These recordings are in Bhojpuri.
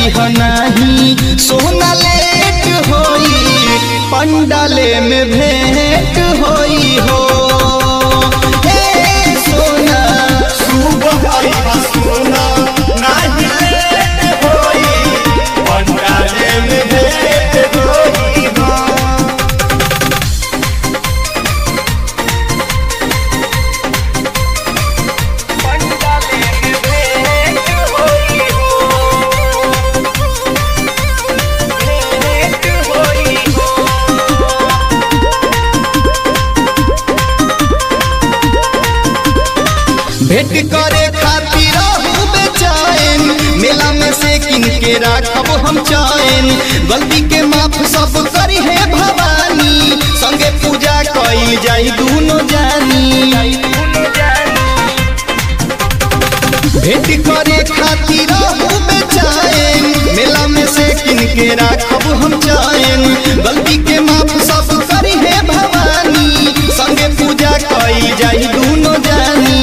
ह नाही सोना लेट होई पंडाले में भेंट होई हो हे सोना सुबह आइबा सोना नाही लेट होई पंडाले में भेंट होई हो भेंट करे खातिर रहू बेचैन मेला में से किन के राखब हम चैन गलती के माफ सब करी है भवानी संगे पूजा कई जाई दूनो जानी भेंट करे खातिर रहू बेचैन मेला में से किन के राखब हम चैन गलती के माफ सब करी है भवानी संगे पूजा कई जाई दूनो जानी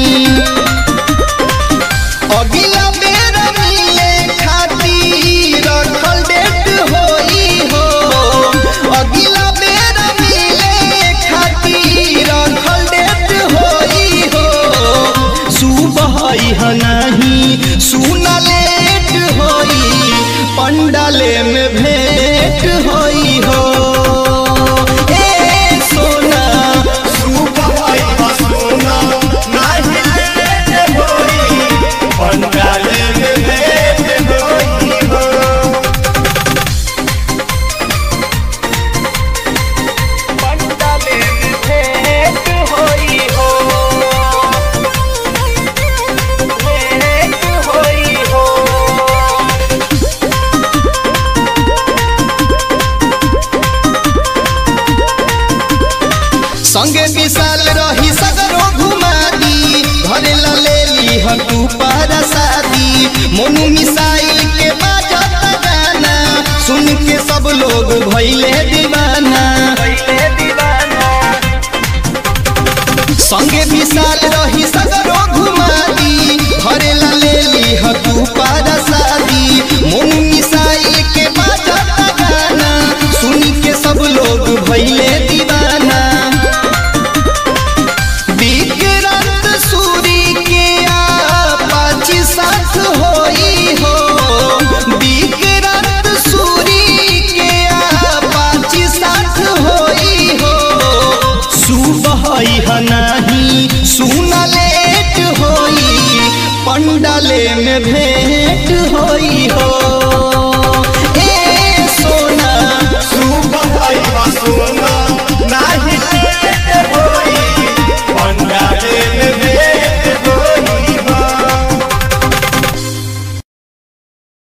अगिला बेर मिले खातिर रखल डेट होई हो अगिला बेर मिले खातिर रखल डेट होई हो सुबह ह नहीं सुना लेट होई पंडाले में भेंट होई हो ए सोना सुबह आइबा सोना नाही लेट होई पंडाले में भेंट होई हो संगे विशाल रही सगरो घुमा दी घरे ला ले ली हम तू पारा शादी मोनू मिसाइल के बाजत गाना सुन के सब लोग भइले दीवाना संगे विशाल रही सगरो घुमा दी घरे ला ले ली हम तू पारा शादी मोनू मिसाइल के बाजत गाना सुन के सब लोग भइले दीवाना विक्रांत सूरी के आपाची साथ होई हो विक्रांत सूरी के आपाची साथ होई हो सुबह ह नाही सुना लेट होई पंडाले में भेंट होई हो